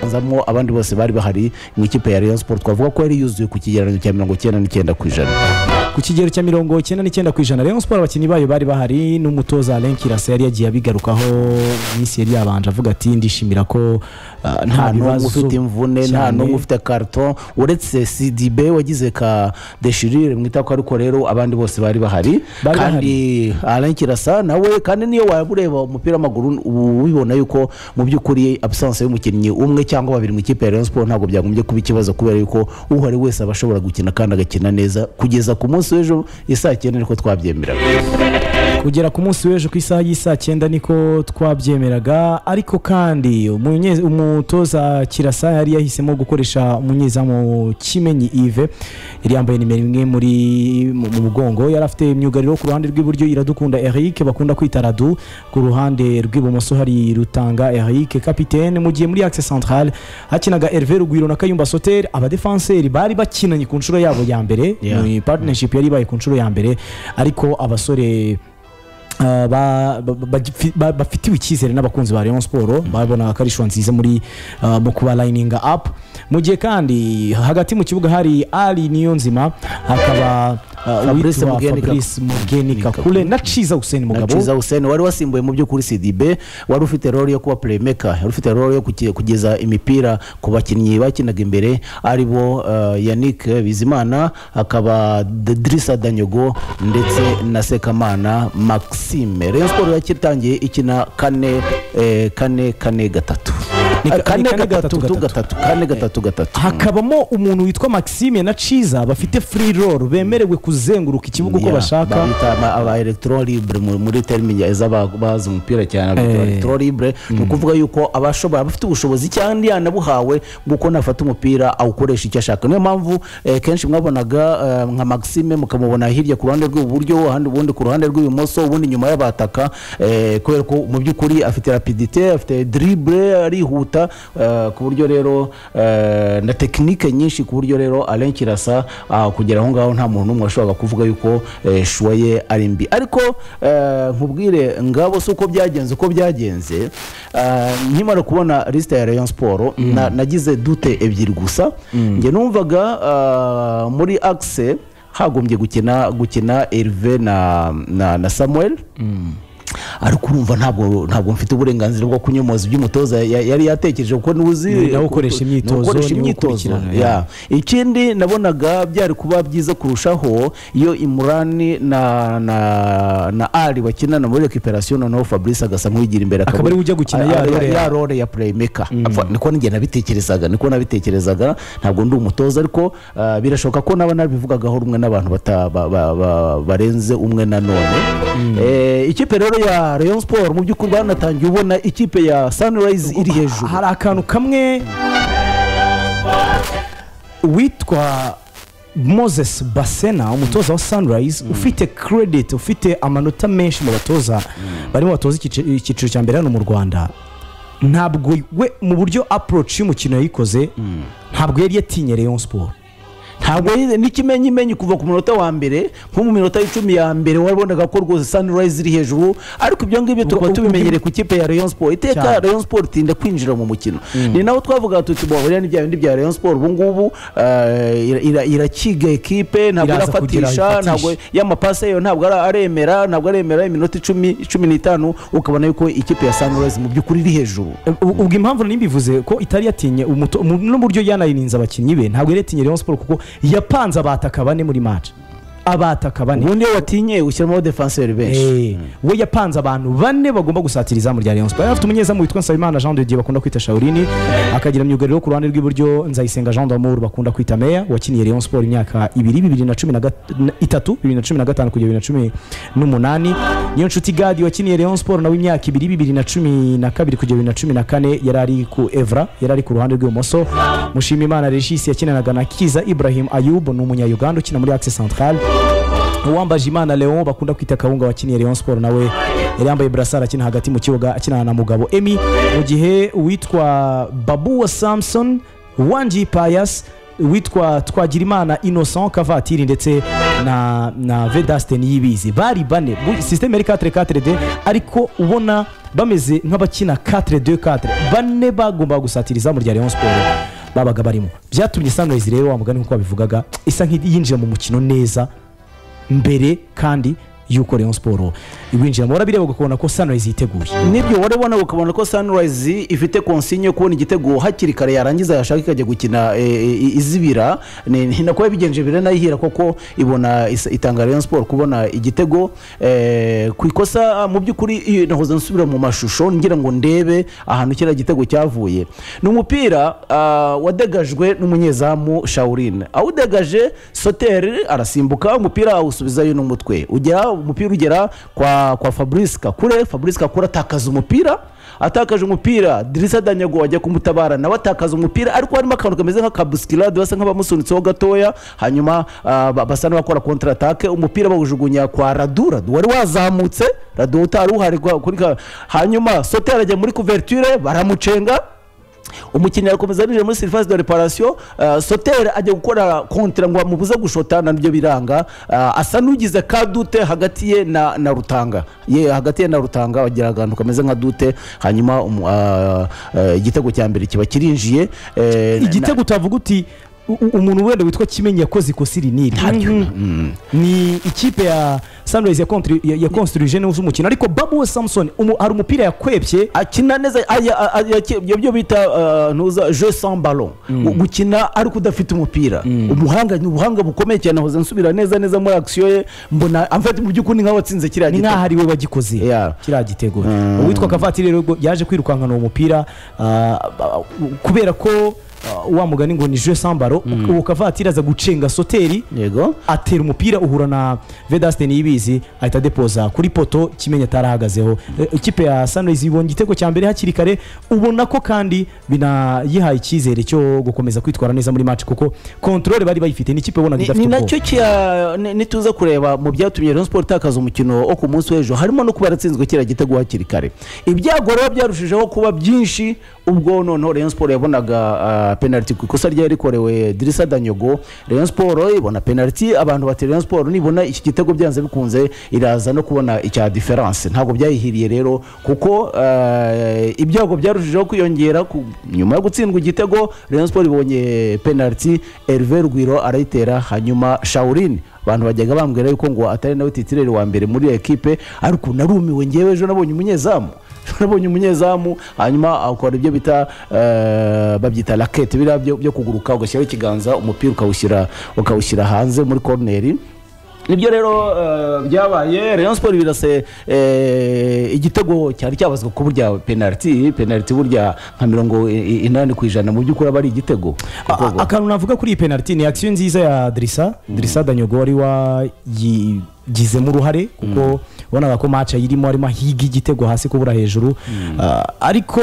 hazamo abandi bose bari bahari mu ikipe ya rayon sport twavuga ko yari yuzuye ku kigereranyo cya mirongo icyenda n'icyenda ku ijana ku kigero cya mirongo icyenda n'icyenda ku ijana rayon sport abakinnyi bayo bari bahari n'umutoza alain kirasa yari yagiye abigarukaho iminsi yari yabanje avuga ati ndishimira ko ah, nta nta n'umwe bibazo ufite imvune nta cyane." n'umwe ufite karito uretse sidibe wagize ka deshirire mwita ko ariko rero abandi bose bari bahari Bari kandi alain kirasa nawe kandi niyo waba ureba umupira w'amaguru uba ubibona yuko mu by'ukuri abusanse y'umukinnyi umwe cyangwa babiri mu ikipe ya rayon sport ntabwo byagombye kuba ikibazo kubera yuko uhari wese aba ashobora gukina kandi agakina neza kugeza ku munsi w'ejo isaa cyenda niko twabyemeraga kugera ku munsi w'ejo ku isaha y'isaa cyenda niko twabyemeraga ariko kandi umunye- umutoza kirasa yari yahisemo gukoresha umunyezamu kimenyi ive yari yambaye nimero imwe muri mu mu mugongo yari afite imyugariro ku ruhande rw'iburyo iradukunda eric bakunda kwita radu ku ruhande rw'ibumoso hari rutanga eric kapitene mu gihe muri axe centrale hakinaga herve rugwiro na kayumba soteri abadefanseri bari bakinanye ku nshuro yabo ya mbere Yeah. ni partnership yari ibaye ku nshuro ya mbere ariko abasore Uh, ba- ba- ba- bagifi- ba- bafitiwe icyizere n'abakunzi ba rayon siporo babona ko ari ishusho nziza muri uh, mu kuba layininga apu mu gihe kandi hagati mu kibuga hari ari niyo nzima hakaba uh, Fabrice uwitwa Mugenika- fabrice mugeni Mugenika- kakule na ciza useni mugabo ciza hussein wari wasimbuye mu by'ukuri sidibe wari ufite role yo kuba playmaker wari ufite role yo kuki- kugeza imipira ku bakinnyi bakinaga imbere ari bo eh, yannick bizimana hakaba D- dirisa danyogo ndetse na sekamana maxime rayon sport yakitangiye ikina kane eh, kane kane gatatu Ni ka- Eh, kane ni kane gatatu gatatu, gatatu kane gatatu gatatu hakabamo umuntu witwa maxime na ciza bafite free roll bemerewe kuzenguruka ikibuga uko Yeah, bashaka babita ama- aba electro libre mu- muri terime z'abazi umupira cyane abitwa Eh. electro libre ni ukuvuga yuko abashobora abafite ubushobozi cyangwa yanabuhawe bw'uko nafata umupira awukoresha icyo ashaka niyo mpamvu eh, kenshi mwabonaga eh, nka maxime mukamubona hirya ku ruhande rw'iburyo ahandi ubundi ku ruhande rw'ibumoso ubundi nyuma y'abataka eh, kubera ko mu by'ukuri afite rapidite afite drible arihuta eh, ku buryo rero eh, na tekinike nyinshi ku buryo rero alain kirasa ah, kugera aho ngaho nta muntu n'umwe washoboraga kuvuga yuko eh, shuwa ye ari mbi ariko eh, nkubwire ngabo si uko byagenze uko byagenze eh, nkimara kubona lisite ya rayon siporo na- nagize dute ebyiri gusa njye numvaga ah, muri akise hagombye gukina gukina erive na na, na samuel ariko urumva ntabwo ntabwo mfite uburenganzira bwo kunyomoza ibyo umutoza ya- yari yatekereje kuko ntuzi Ni nawe ukoresha imyitozo, ukoresha niwe imyitozo ukurikirana, ya ikindi nabonaga byari kuba byiza kurushaho iyo imurani na na na ari bakinana muri recuperation noneho fabrice agasa nk'uwigira imbere Akaba ari we ujya gukina ya ya- role. ya role ya playmaker Apfa, niko njye nabitekerezaga niko nabitekerezaga ntabwo ndi umutoza ariko ah, birashoboka ko naba narabivugagaho rumwe n'abantu bata- ba- ba- ba- barenze umwe na none Eh, ikipe rero ya rayon sport mu by'ukuri banatangiye ubona ikipe ya sunrise iri hejuru hari akantu kamwe uwitwa moses basena umutoza wa sunrise ufite credit ufite amanota menshi mu batoza barimo batoza ikici- icyiciro cya mbere hano mu rwanda ntabwo we mu buryo approach y'umukino yayikoze ntabwo yari yatinye rayon sport ntabwo yari- n'ikimenyimenyi kuva ku munota wa mbere nko mu minota icumi ya mbere wabonaga ko rwose sunrise iri hejuru ariko ibyo ngibyo tukaba Ubwo- tubimenyereye ku ikipe ya rayon sport iteka Cyane. rayon sport itinda kwinjira mu mukino ni naho twavuga tuti bo buriya ni bya bindi bya rayon sport ubu ngubu eh, ira- ira- irakiga ekipe ntabwo Iraza kugira irafatisha ifatishe. ntabwo y'amapasi yayo ntabwo ara- aremera ntabwo aremera iminota icumi cumi n'itanu ukabona yuko ikipe ya sunrise mu by'ukuri iri hejuru U- ubwo impamvu nari mbivuze ko itari yatinye umuto- mu- n'uburyo yanayirinze abakinnyi be ntabwo yari yatinye rayon sport kuko yapanze abataka bane muri match abataka bane ubundi iyo watinye ushyiramo defenseur benshi Eh, we yapanze abantu bane bagomba gusatira izamu rya Rayon Sport yari afite umunyezamu witwa Nsabimana Jean de Dieu bakunda kwita Shaolini akagira myugariro ku ruhande rw'iburyo Nzayisenga Jean d'Amour bakunda kwita Meya wakiniye Rayon Sport imyaka ibiri bibiri na cumi na gat- na- itatu bibiri na cumi na gatanu kugera bibiri na cumi n'umunani niyo nshuti Gadi wakiniye Rayon Sport nawe imyaka ibiri bibiri na cumi na kabiri kugera bibiri na cumi na kane yari ari ku Evra yari ari ku ruhande rw'ibumoso Mushimimana Regis yakinanaga na Kiza Ibrahim Ayub ni umunya-Uganda ukina muri Axe Centrale uwambaje imana leon bakunda kwita kawunga wakiniye rayon sport nawe yari yambaye burasari akina hagati mu kibuga akinana na mugabo emi mu gihe uwitwa babu wa samson wanji payas witwa twagirimana innocent kavatiri ndetse na na vedastin yibizi bari bane muri sisiteme yari 4-4-2 ariko ubona bameze nk'abakina 4-2-4 bane bagombaga gusatiriza mu rya Rayon Sport babaga barimo byatumye sunrise rero wa mugani nk'uko babivugaga isa nk'iyinjiye mu mukino neza mbere kandi y'uko Rayon Sport iwinjiramo barabireba ukabona ko sunrise yiteguye nibyo warabona ukabona ko sunrise ifite konsinye yo kubona igitego hakiri kare yarangiza yashaka ikajya gukina e, e, izibira ni ni nako yabigenje bire nayihira koko ibona is- itanga Rayon Sport kubona igitego e, ku ikosa ah, mu by'ukuri iyo nahoze nsubira mu mashusho ngira ngo ndebe ahantu kiriya gitego cyavuye ni umupira ah, wadegajwe n'umunyezamu Shaurine awudegaje Soter arasimbuka umupira awusubizayo n'umutwe ugera umupira ugera kwa kwa Fabrice Kakure Fabrice Kakure atakaza umupira atakaje umupira Dirisa Danyago ajya kumutabara nawe atakaza umupira ariko harimo akantu kameze nk'akabusikirade basa nk'abamusunitseho gatoya hanyuma ah, ba- basa n'abakora kontra atake umupira bawujugunya kwa Radu Radu wari wazamutse Radu utari uhari kwa- kuri ka- hanyuma Soter arajya muri couverture baramucenga umukinnyi arakomeza abinyuze muri serivisi de reparasiyo soteri ajya gukora kontera ngo bamubuze gushota na nibyo biranga Ah, asa n'ugize ka dute hagati ye na na rutanga ye hagati ye na rutanga bagira akantu kameze nka dute hanyuma umu- ah, ah, igitego cya mbere kiba kirinjiye eh, na- igitego utavuga uti u- u- umuntu wenda witwa kimenyi yakoze ikosi rinini Ntaryo. Mhm. ni ikipe ya sunrise yakonstruije neza umukino ariko babu we samson umu- hari umupira yakwebye akina neza aya- a- a- yake- ibyo byo bita uh, ntuza je sans ballon Gu- gukina ariko udafite umupira umuhanga ni ubuhanga bukomeye cyane ahoze nsubira neza neza muri action ye mbona amfata mu by'ukuri ni nk'aho watsinze kiriya ni gitego. nk'aho ari we wagikoze Yeah. kiriya gitego uwitwa kavatiri rero ubwo yaje kwirukankana uwo mupira ah, ah, kubera ko ah, wa mugani ngo ni je sambaro uwo kavatiri aza gucenga soteri yego atera umupira uhura na vedastin yibizi ahita adepoza kuri poto kimenyi atarahagazeho E, ikipe ya sunrise ibonye igitego cya mbere hakiri kare ubona ko kandi binayihaye icyizere cyo gukomeza kwitwara neza muri match kuko kontrole bari bayifite ni ikipe Ni- ubona ni idafite nacyo kiya- ni- nituza kureba mu byatumye Rayon Sport itakaza umukino wo ku munsi w'ejo harimo no kuba yaratsinzwe kiriya gitego hakiri kare ibyago rero byarushijeho kuba byinshi ubwo noneho Rayon Sport yabonaga ah, penalty ku ikosa ryari rikorewe Dirisa Danyogo Rayon Sport ibona penalty abantu bati Rayon Sport nibona iki gitego byanze bikunze iraza no kubona icya difference ntabwo byayihiriye rero kuko ah, ibyago byarushijeho kwiyongera ku- nyuma yo gutsindwa igitego Rayon Sport ibonye penalty Hervé Rugwiro arayitera hanyuma Shaurine abantu bajyaga bambwira yuko ngo atari nawe titireri wa mbere muri iyo ekipe ariko narumiwe ngewe ejo nabonye umunyezamu Ejo nabonye umunyezamu hanyuma akora ibyo bita eh, babyita rakete biriya byo byo kuguruka ugashyiraho ikiganza umupira ukawushyira ukawushyira hanze muri koroneri nibyo rero eh, byabaye Rayon Sport birase eh, igitego cyari cyabazwa ku burya penalty penalty burya nka mirongo i- i- inani ku ijana mu by'ukuri aba ari igitego A- kuko- a- akantu navuga kuri iyi penaliti ni action nziza ya dirisa dirisa danyogo wari wagizemo uruhare kuko wabonaga ko match ayirimo arimo ahiga igitego hasi kubura hejuru Ah, ariko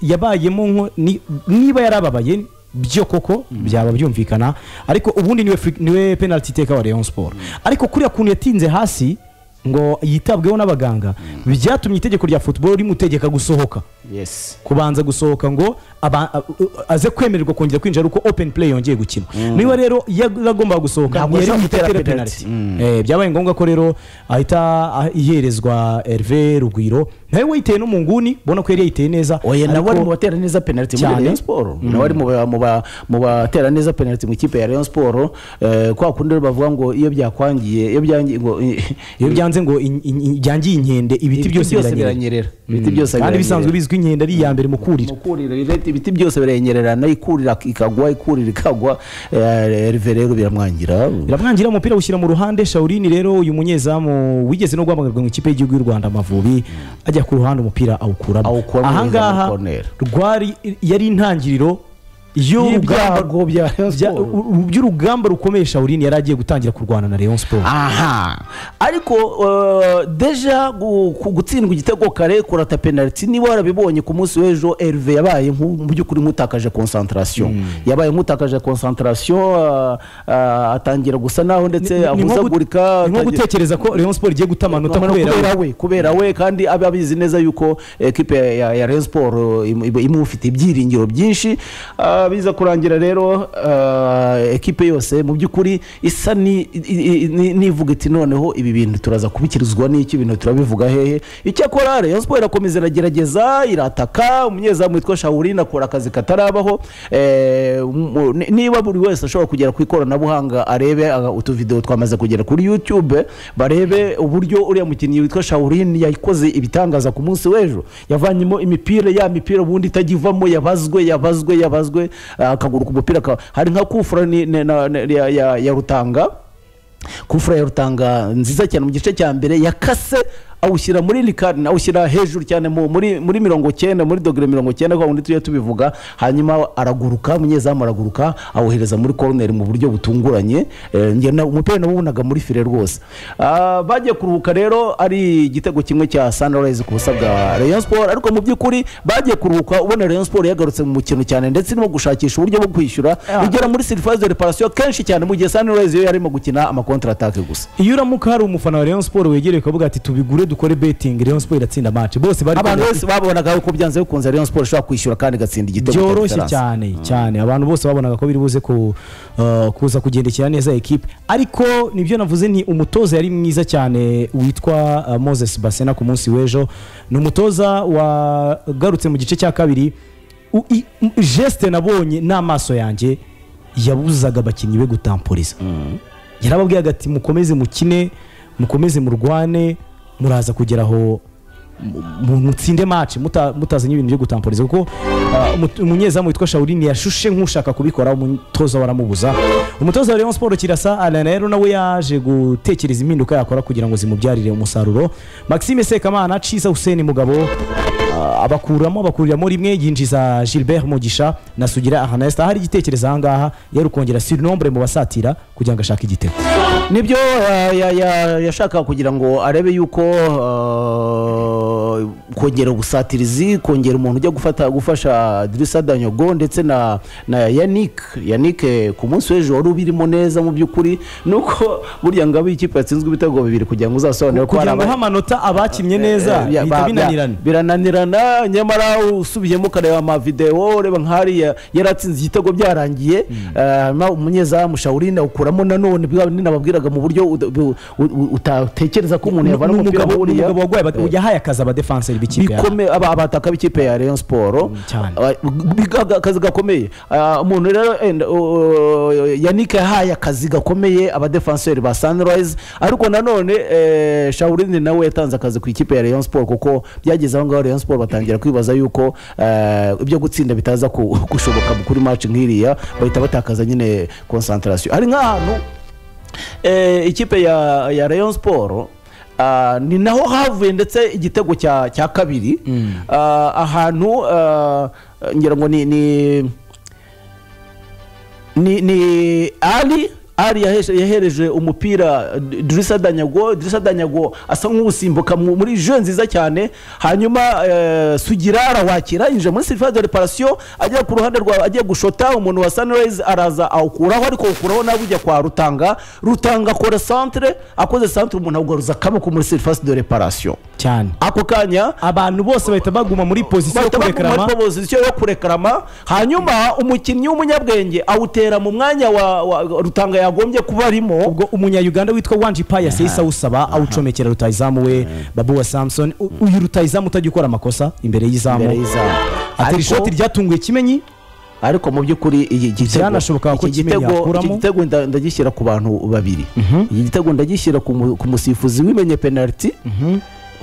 yabayemo nko- ni- niba yarababaye byo koko byaba byumvikana ariko ubundi niwe free- niwe penaliti iteka wa Rayon Sport ariko kuriya kuntu yatinze hasi ngo yitabweho n'abaganga byatumye itegeko rya football rimutegeka gusohoka yes kubanza gusohoka ngo aba- a- u- aze kwemererwa kongera kwinjira ari uko open play yongeye gukina niba rero yagombaga gusohoka Ntabwo ntiyari yashobora butere gutera penaliti penaliti. Mm. Eh, byabaye ngombwa ko rero ahita ah, iherezwa Herve Rugwiro nawe wayiteye no mu nguni ubona ko yari yayiteye neza oya nawe ari ariko- mu batera neza penalty muri Cyane. Rayon Sport nawe ari mu ba- mu ba- mu batera neza penalty mu ikipe ya Rayon Sport eh, kwa kundi rero bavuga ngo iyo byakwangiye iyo byangiye ngo iyo byanze ngo in- in- in- byangiye inkende ibiti byose biranyerera ibiti byose kandi biranyerera. bisanzwe bizwi inkende ari iya mbere mu kurira mukurira ibiti byose birenyererana ikurira ikagwa ikurira ikagwa eh, Herve rero biramwangira biramwangira umupira awushyira mu ruhande Shaurine rero uyu munyezamu wigeze no guhamagarwa mu ikipe y'igihugu y'u Rwanda Amavubi ajya ku ruhande umupira awukuramo Awukuramo neza ahangaha muri corner. rwari yari intangiriro Y'ibyago bya Rayon Sport. y'urugamba by'urugamba rukomeye Shaurine yari agiye gutangira kurwana na Rayon Sport aha ariko eh, deja gu- ku- gutsindwa igitego kare kurata penaliti niba warabibonye ku munsi w'ejo Herve yabaye nku- mu by'ukuri nk'utakaje concentration yabaye nk'utakaje concentration eh, eh, atangira gusa naho Ni- ndetse ni nko gu- ahuzagurika ni nko atangira- gutekereza ko Rayon Sport igiye guta amanota Noneho kubera we. kubera we kubera we kandi abe abizi neza yuko ekipe ya ya Rayon Sport eh, im- iba- imufite ibyiringiro byinshi Ah, bikaba biza kurangira rero eh, ekipe yose mu by'ukuri isa ni- i- i- ni- nivuga iti noneho ibi bintu turaza kubikirizwa n'iki ibintu turabivuga hehe icyakora rayon siporo irakomeza iragerageza irataka umunyezamu witwa shawurine akora akazi katarabaho eh, mu- ni- niba buri wese ashobora kugera ku ikoranabuhanga arebe aga- utuvidewo twamaze kugera kuri youtube barebe uburyo uriya mukinnyi witwa shawurine yakoze ibitangaza ku munsi w'ejo yavanyemo imipira ya mipira ubundi itajyivamo yabazwe yabazwe yabazwe ah, akaguru ku mupira ka- hari nka kufura ni- ni- na- na- ya- ya ya rutanga kufura ya rutanga nziza cyane mu gice cya mbere yakase awushyira muri likarine awushyira hejuru cyane mu- muri, muri mirongo cyenda muri dogere mirongo cyenda kwa wundi tujya tubivuga hanyuma araguruka munyezamu araguruka awohereza muri koroneri mu buryo butunguranye Eh, njye na- umupira nawubonaga muri fire rwose Ah, bagiye kuruhuka rero ari igitego kimwe cya sunrise ku busa bwa rayon sport ariko mu by'ukuri bagiye kuruhuka ubona rayon sport yagarutse mu mukino cyane ndetse irimo gushakisha uburyo bwo kwishyura Ah. igera muri surface de reparation kenshi cyane mu gihe sunrise yo yarimo gukina amakontra attaque gusa iyo uramuka hari umufana wa Rayon Sport wegereye ukavuga ati tubigure dukore betting Rayon Sport iratsinda match bose bari abantu bose babonaga yuko byanze bikunze rayon sport ishobora kwishyura kandi igatsinda igitego cya byoroshye Esperance. cyane cyane abantu bose babonaga ko biri buze ku- uh, kuza kugendekera neza ekipe ariko nibyo navuze ni umutoza yari mwiza cyane witwa uh, Moses Basena ku munsi w'ejo ni umutoza wagarutse mu gice cya kabiri U- i- m- geste nabonye n'amaso yanjye yabuzaga abakinnyi be gutampuriza yarababwiraga ati mukomeze mukine mukomeze murwane muraza kugera aho mu- mu- mutsinde match muta- mutazanye ibintu byo gutampuriza kuko ah, umu- umunyezamu witwa shawurini yashushe nk'ushaka kubikora umutoza waramubuza umutoza wa Rayon Sport kirasa Alain rero nawe yaje gutekereza impinduka yakora kugira ngo zimubyarire umusaruro Maxime Sekamana Ciza Hussein Mugabo ah, abakuramo abakuriramo rimwe yinjiza Gilbert Mugisha na Sugira Ernest ahari igitekerezo ahangaha yari ukongera surnombre mu basatira kugira ngo ashake igitego nibyo ya- ya- ya- yashakaga kugira ngo arebe yuko uh, kongera ubusatirizi kongera umuntu ujya gufata gufasha dirisa danyogo ndetse na na yannick yannick eh, ku munsi w'ejo wari ubirimo neza mu by'ukuri nuko burya ngabo ikipe yatsinzwe ibitego bibiri kugira ngo uzasobanure ko hari kugira ngo aba- ha amanota abakinnye neza Eh, ba- bihita ba- binanirana birananirana nyamara usubiyemo ukareba amavidewo ureba nk'ahariya yaratsinze igitego byarangiye hanyuma umunyezamu shawurine awukuramo nanone bwa bindi nababwiraga mu buryo uda- bu- u- u- utatekereza ko umuntu yavana Ni umupira umugabo ni wuriya umugabo warwaye bati- yahaye akazi abadefenseri b'ikipe yabo bikomeye aba- abataka b'ikipe ya Rayon Sport cyane. Ah, biga- aga- akazi gakomeye Ah, umuntu rero enda- o- o- Yannick yahaye akazi gakomeye abadefenseri ba Sunrise ariko nanone eh, Shawurine nawe yatanze akazi ku ikipe ya Rayon Sport kuko byageze aho ngaho Rayon Sport batangira kwibaza yuko eh, ibyo gutsinda bitaza ku- gushoboka kuri match nk'iriya bahita batakaza nyine concentration hari nk'ahantu eh, ikipe ya, ya rayon sport ah, ni naho havuye ndetse igitego cya, cya kabiri Ah, ahantu ah, ngira ngo ni, ni ni, ni Ali Ali yaheje- yahereje umupira eh, Drissa Danyago Drissa Danyago asa nk'usimbuka mu- muri jeu nziza cyane hanyuma eh, Sugira arawakira injira muri surface de reparation ajya ku ruhande rwa agiye gushota umuntu wa Sunrise araza awukuraho ariko awukuraho nawe ujya kwa Rutanga Rutanga akora centre akoze centre umuntu awugaruza akaboko muri surface de reparation cyane ako kanya abantu bose bahita baguma muri pozisiyo yo bahita baguma kurekarama muri pozisiyo yo kurekarama hanyuma umukinnyi w'umunyabwenge awutera mu mwanya wa, wa rutanga yagombye kuba arimo ubwo umunyayuganda witwa wanji paya seyisa awusaba awucomekera rutayizamu we babu wa samson U- uyu rutayizamu utajya ukora amakosa imbere imbere y'izamu y'izamu atera Ariko- ishoti ryatunguye kimenyi ariko mu by'ukuri iki gitego- Byanashoboka ko iki Kimenyi gitego- yakuramo. iki gitego nda- ndagishyira ku bantu babiri iki gitego ndagishyira ku mu- ku musifuzi wimenye penaliti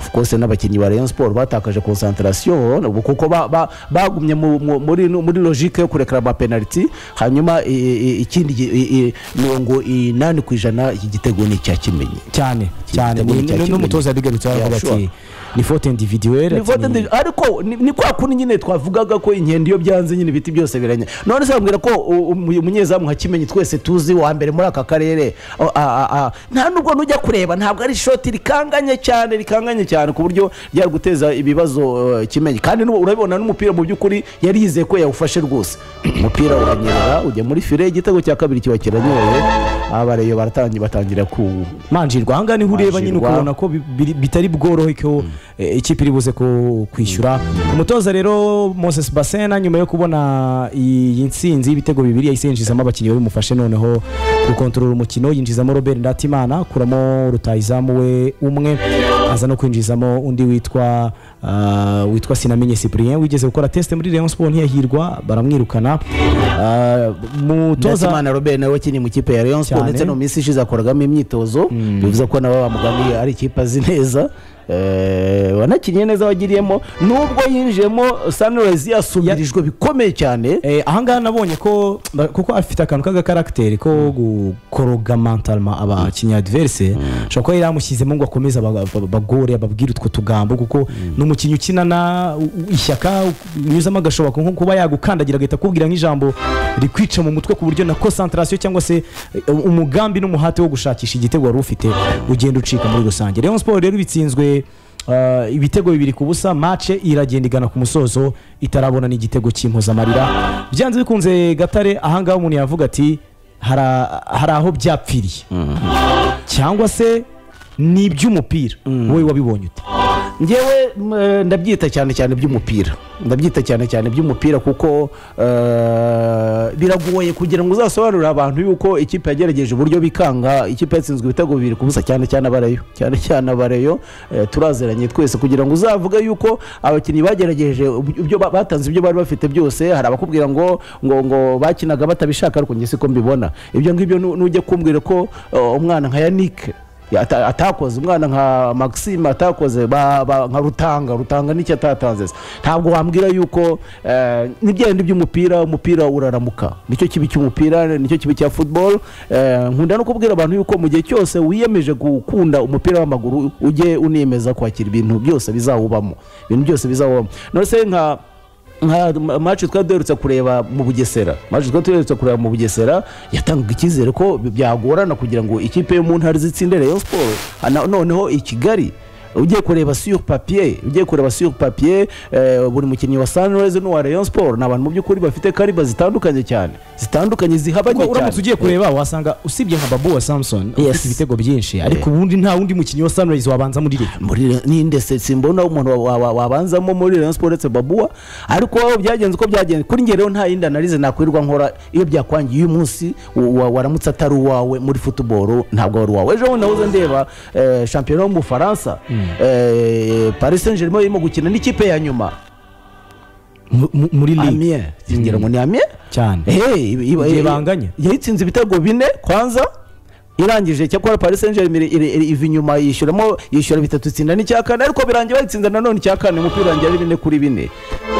of course n'abakinnyi ba Rayon Sport batakaje concentration ubu kuko ba- ba- bagumye mu- mu- muri muri logique yo kurekera ama penaliti hanyuma i- i- ikindi gi- i- i- mirongo inani ku ijana iki gitego ni icya kimenyi cyane cyane gitego Ni- ni cya ni- Kimenyi. n'umutoza yabigarutse aravuga Yeah, ati sure. ni fote individuwere Ni vote ndi- ariko ni- ni kwa kundi nyine twavugaga ko inkende iyo byanze nyine ibiti byose biranya none se bambwira ko u- umu- umunyezamu nka kimenyi twese tuzi wa mbere muri aka karere o- a- a- a- nta nubwo nujya kureba ntabwo ari ishoti rikanganye cyane rikanganye cyane ku buryo ryari guteza ibibazo eh, kimenyi kandi n'ubu urabibona n'umupira mu by'ukuri yari yizeye ko yawufashe rwose umupira uranyerera ujya muri fire igitego cya kabiri kiba kiranyoye abareyo baratangiye batangira ku manjirwa ahangaha niho ureba nyine Manjirwa. ukabona ko bi- biri- bitari bworohe ko eh, ikipe iri buze ku- kwishyura umutoza rero moses basena nyuma yo kubona iyi nsinzi y'ibitego bibiri yahise yinjizamo abakinnyi babimufashe noneho gukontorora umukino yinjizamo robert ndatimana akuramo rutayizamu we umwe aza no kwinjizamo undi witwa ah, witwa sinamenye cyprien wigeze gukora test muri rayon sport ntiyahirwa baramwirukana Ah, umutoza Ndatimana Robert nawe wakinnye mu kipe ya Rayon Sport Cyane. ndetse no mu minsi ishize akoragamo imyitozo bivuze ko nabo bamugamiye ari ikipe azi neza Eh, wanakinnye neza wagiriyemo nubwo yinjiyemo Sunrise yasubirijwe bikomeye cyane Eh, ahangaha nabonye ko ba- kuko afite akantu k'agakaragiteri ko gukoroga mantalma abakinnyi adverse ashobora kuba yari yamushyizemo ngo akomeze aba- aba- abagore ababwire utwo tugambo kuko ni umukinnyi ukinana u- u- ishyaka unyuzamo agashoboka nko kuba yagukandagira agahita akubwira nk'ijambo rikwica mu mutwe ku buryo na konsantarasiyo cyangwa se eh, umugambi n'umuhate wo gushakisha igitego wari ufite ugenda ucika muri rusange rayon sport rero bitsinzwe Uh, ibitego bibiri ku busa mace iragenda igana ku musozo itarabona n'igitego cy'impozamarira byanze bikunze gatare ahangaha umuntu yavuga ati hari a- hari aho byapfiriye cyangwa se ni iby'umupira wowe wabibonye ute ngewe m- eh, ndabyita cyane cyane by'umupira ndabyita cyane cyane by'umupira kuko eh, biragoye kugira ngo uzasobanurire abantu yuko ikipe yagerageje uburyo bikanga ikipe yatsinzwe ibitego bibiri ku busa cyane cyane abareyo cyane cyane abareyo eh, turaziranye twese kugira ngo uzavuge yuko abakinnyi bagerageje ubu- ibyo ba- batanze ibyo bari bafite byose hari abakubwira ngo ngo ngo bakinaga batabishaka ariko njye siko mbibona ibyo ngibyo nu- nujya kumbwira ko eh, umwana nka yanike Ata- atakoze umwana nka maxime atakoze ba- ba- nka rutanga rutanga n'icyo atatanze se. ntabwo wambwira yuko eh, n'ibyenda by'umupira umupira uraramuka nicyo kibi cy'umupira nicyo kibi cya football Eh, nkunda no kubwira abantu yuko mu gihe cyose wiyemeje gukunda umupira w'amaguru ujye unemeza kwakira ibintu byose bizawubamo ibintu byose bizawubamo none se nka nka ma- match twari duherutse kureba mu bugesera match twari duherutse kureba mu bugesera yatangaga icyizere ko bi- byagorana kugira ngo ikipe yo mu ntara zitsinde rayon sport Hana- noneho i kigali ugiye kureba sur papier ugiye kureba sur papier eh, buri mukinnyi wa sunrise n'uwa rayon sport ni abantu mu by'ukuri bafite kariba zitandukanye cyane zitandukanye zihabanye Kuko uramutse ugiye cyane kureba wasanga usibye nka babu wa samson Yes. ufite ibitego byinshi ariko ubundi nta wundi mukinnyi wa sunrise wabanza muri reka muri ninde se simbona umuntu wa- wa- wa- wabanzamo muri Rayon Sports uretse Babuwa ariko wowe byagenze uko byagenze kuri njye rero nta yindi analize nakwirirwa nkora iyo byakwangiye uyu munsi wa- wa- waramutse atari uwawe muri football ntabwo wari uwawe ejo bundi nahoze ndeba eh, shampiyona yo mu Bufaransa eh, Paris Saint-Germain irimo gukina n'ikipe ya nyuma mu- mu- muri ligue Amiens ngira ngo ni Amiens cyane Hey, iba- iba- Igihe banganya. yayitsinze ibitego bine kwanza irangije cyakora paris saint germain iri- iri- iri- iva inyuma yishyuramo yishyura bitatu itsinda n'icya kane ariko birangiye bayitsinda nanone icya kane umupira urangira ari bine kuri bine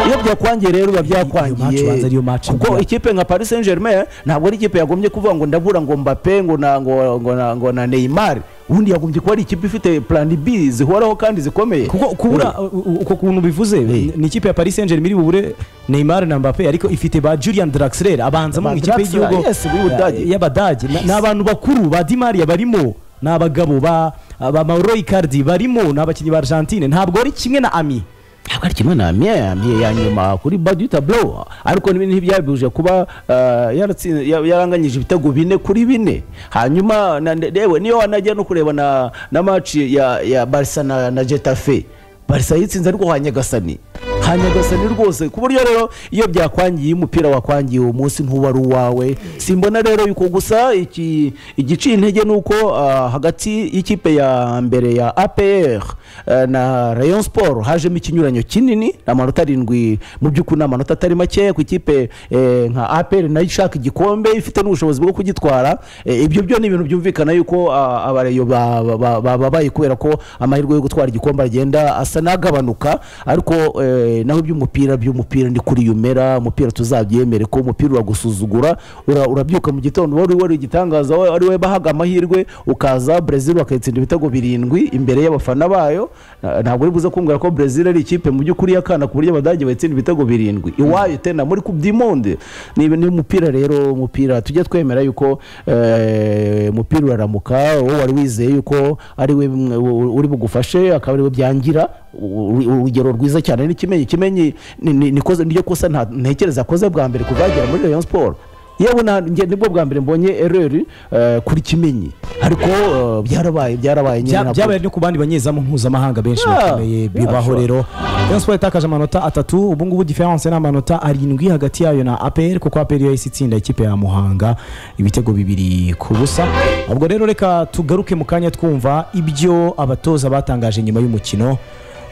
iyo byakwangiye rero biba match ubanza byakwangiye ariyo match kuko mvura. ikipe nka paris saint germain ntabwo ari ikipe yagombye kuvuga ngo ndabura ngo mbape ngo na ngo ngo na ngo na neymar ubundi yagombye kuba ari ikipe ifite plan b zihoraho kandi zikomeye kuko kubura u- u- uko kuntu bivuze ni ikipe ya paris saint germain iri bubure neymar na mbappe ariko ifite ba julian draxler abanzamo Ba mu ikipe Draxler, y'igihugu yes, b'Ubudage. ya- y'abadage Na- ni abantu bakuru ba dimariya barimo ni abagabo ba ba mauro icardi barimo ni abakinnyi ba argentine ntabwo ari kimwe na ami ntabwo ari kimwe na amiye amiye ya nyuma kuri badi taburo ariko n'ibi ntibyabihuje kuba eh, yaratsi- ya- yaranganyije ibitego bine kuri bine hanyuma na- na- yewe niyo wanajya no kureba na na maci ya ya barisa na na getafe barisa yitsinze ariko kwa nyagasani ha nyagasani rwose ku buryo rero iyo byakwangiye umupira wakwangiye uwo munsi ntuba ari uwawe simbona rero yuko gusa iki igiciye intege ni uko ah, hagati y'ikipe ya mbere ya apr eh, na rayon sport hajemo ikinyuranyo kinini ni amanota arindwi mu by'ukuri ni amanota atari makeya ku ikipe eh, nka apr nayo ishaka igikombe ifite n'ubushobozi bwo kugitwara Eh, ibyo byo ni ibintu byumvikana yuko ah, abareyo ba- ba- ba- ba- babaye kubera ko amahirwe yo gutwara igikombe agenda asa n'agabanuka ariko eh, naho iby'umupira by'umupira ni kuri yumera umupira tuzabyemere ko umupira uragusuzugura ura- urabyuka mu gitondo wari wari igitangaza wa- ari we bahaga amahirwe ukaza Brazil bakayitsinda ibitego birindwi imbere y'abafana bayo Na- ntabwo uri buze kumbwira ko Brazil ari ikipe mu by'ukuri y'akana ku buryo abadage bayitsinda ibitego birindwi iwayo tena muri Coupe du Monde ni ni umupira rero umupira tujya twemera yuko eh, umupira uraramuka wowe wari wizeye yuko ari we mwe- u- uri bugufashe akaba ari we byangira U- u- urugero rwiza cyane ni kimenyi kimenyi ni- ni- nikoze- niryo kosa nta- ntekereza akoze bwa mbere kuva yagera muri Rayon Sport yewe na njye nibwo bwa mbere mbonye ereri eh, kuri kimenyi ariko eh, byarabaye byarabaye nyine Bya- ntabwo- byabaye no ku bandi banyezamu mpuzamahanga benshi Yeah, bakomeye yeah, bibaho sure. rero Rayon Sport yatakaje amanota atatu ubu ngubu diferanse ni amanota arindwi hagati yayo na APR kuko APR yo yahise itsinda ikipe ya Muhanga ibitego bibiri ku busa ubwo rero reka tugaruke mu kanya twumva ibyo abatoza batangaje nyuma y'umukino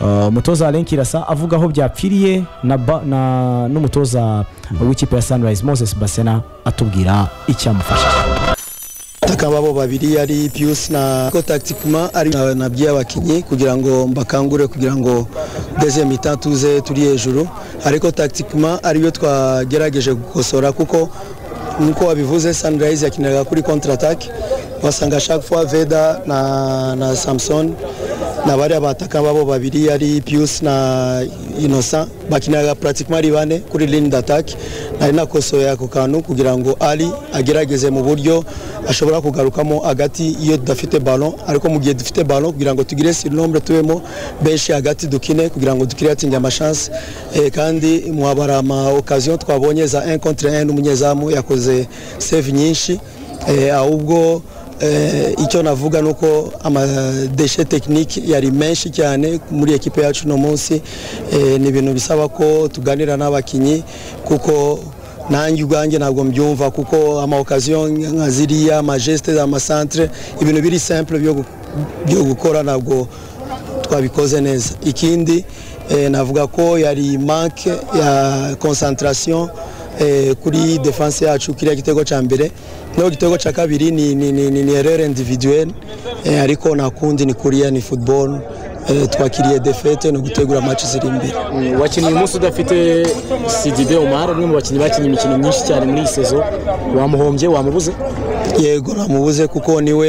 Uh, umutoza Alain Kirasa avuga aho byapfiriye na, ba- na n'umutoza w'ikipe ya Sunrise Moses Basena atubwira icyamufashije ataka babo babiri ari Pius na ko tactiquement ari na- nabwiye abakinnyi kugira ngo mbakangure kugira ngo deuxième mi-temps tuze turi hejuru ariko tactiquement ariyo twagerageje gukosora kuko nkuko wabivuze Sunrise yakinaga kuri contre attaque wasanga chaque fois Veda na, na Samson na bariya bataka babo babiri ari Pius na Innocent bakinaga pratiquement ari bane kuri ligne d'attaque nari nakosoye ako kantu kugira ngo Ali agerageze mu buryo ashobora kugarukamo hagati iyo tudafite ballon ariko mu gihe dufite ballon kugira ngo tugire surnombre tubemo benshi hagati dukine kugira ngo dukiriyatinge amashance eh, kandi mwabara ama occasion twabonye za 1 contre 1 n'umunyezamu yakoze save nyinshi eh, ahubwo Eh, icyo navuga ni uko amadeshe tekinike yari menshi cyane muri ekipe yacu uno munsi Eh, ni ibintu bisaba ko tuganira n'abakinnyi kuko nanjye ubwanjye ntabwo mbyumva kuko amaokaziyo nka ziriya amajesite amasantere ibintu biri simple byo gu- byo gukora ntabwo twabikoze neza ikindi eh, navuga ko yari manke ya concentration eh, kuri defense yacu kiriya gitego cya mbere naho igitego cya kabiri ni, ni, ni, ni, ni erreur individuelle eh, ariko nta kundi ni kuriya ni football eh, twakiriye defete ni ugutegura match ziri imbere wakinnye uyu munsi udafite sidibe umara umwe mu bakinnyi bakinnye imikino myinshi cyane muri iyi sezo wamuhombye wamubuze yego namubuze kuko niwe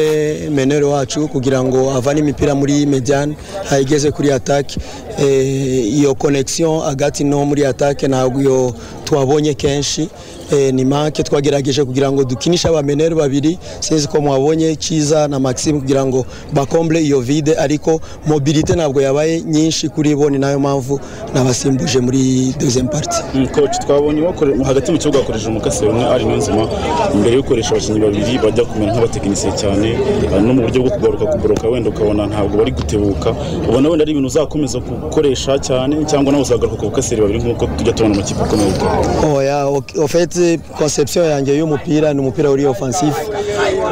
menero wacu kugira ngo avane imipira muri mediane ayigeze kuri atake Eh, iyo connection hagati no muri atake ntabwo iyo twabonye kenshi Eh, ni make twagerageje kugira ngo dukinishe abamenero babiri sinzi ko mwabonye cyiza na maxime kugira ngo bakomble iyo vide ariko mobilite ntabwo yabaye nyinshi kuri bo ni nayo mpamvu nabasimbuje muri deuxième partie koci twabonye wakore- hagati mu kibuga hakoresheje umukasi umwe ari niyonzima imbere yo gukoresha abakinnyi babiri bajya kumera nk'abatekinisiye cyane eh, no mu buryo bwo kugaruka kuboroka wenda ukabona ntabwo bari gutebuka ubona wenda ari ibintu uzakomeza gukoresha cyane cyangwa nawe uzagaruka ku bukaseri babiri nk'uko tujya tubona amakipe akomeye gukora oya ok- au fait conception yanjye y'umupira ni umupira uri offensif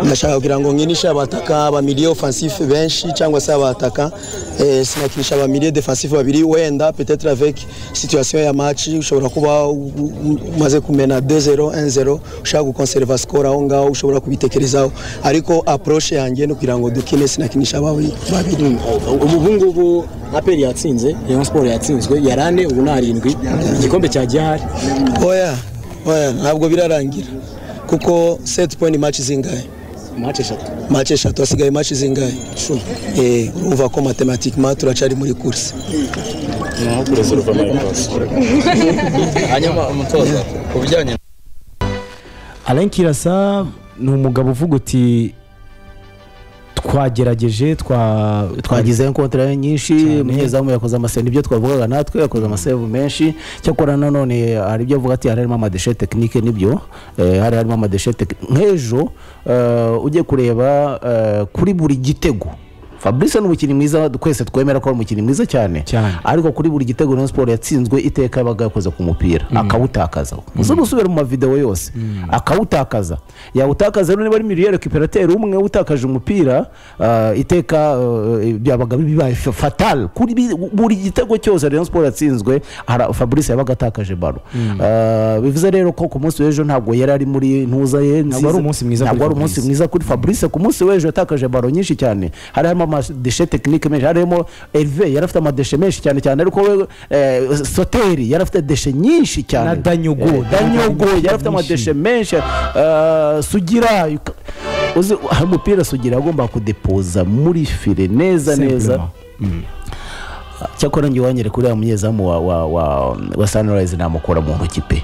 ndashaka kugira ngo nkinishe abataka abamilie offensif benshi cyangwa se abataka eh, sinakinisha abamilie defensif babiri wenda peut-être avec situation ya match ushobora kuba u- u- umaze kumena 2-0 1-0 ushaka gukonserva score aho ngaho ushobora kubitekerezaho ariko approche yanjye ni kugira ngo dukine sinakinisha babi- babiri ubu ubu ngubu aperi yatsinze rayon siporo yatsinzwe yari ane ubu ni arindwi igikombe cyagiye ahari oya oya ntabwo birarangira kuko set point match zingahe mace eshatu match eshatu hasigaye match zingahe Eh, urumva ko matematikima turacari muri kurse naho kuri reserve amayipasi hanyuma umutoza ku bijyanye Alain Kirasa ni umugabo uvuga uti twagerageje twa twagize kontra nyinshi umunyezamu yakoze amaseni ibyo twavugaga natwe yakoze amasevu menshi cyakora nanone hari ibyo avuga ati hari harimo amadeshe tekinike nibyo eh, hari harimo amadeshe tekinike nk'ejo eh, ujye kureba eh, kuri buri gitego fabrice ni umukinnyi mwiza twese twemera ko ari umukinnyi mwiza cyane Cyane. ariko kuri buri gitego Rayon Sport yatsinzwe iteka yabaga yakoze ku mupira akawutakaza uza gusubira mu mavideo yose akawutakaza yawutakaza rero niba ari miliyeri kiperateri umwe utakaje umupira ah, iteka eh, byabaga bibaye fa- fatal kuri bi- buri gitego cyose Rayon Sport yatsinzwe ara- Fabrice yabaga atakaje baro bivuze rero ko ku munsi w'ejo ntabwo yari ari muri ntuza ye Ntabwo wari umunsi mwiza ntabwo kuri wari umunsi Fabrice. mwiza kuri Fabrice ku munsi w'ejo yatakaje baro nyinshi cyane hari harimo amadeshe tekinike menshi harimo Herve yari afite amadeshe menshi cyane cyane ariko we eh, Soteri yari afite deshe nyinshi cyane Na Danyogo. Eh, Danyogo yari afite Nyinshi. amadeshe menshi eh, Sugira yuka- uzi hari umupira Sugira agomba kudepoza muri file neza neza Simplement. cyakora njye wanyere kuri ya munyezamu wa, wa, wa, wa sunrise namukora mu ntoki pe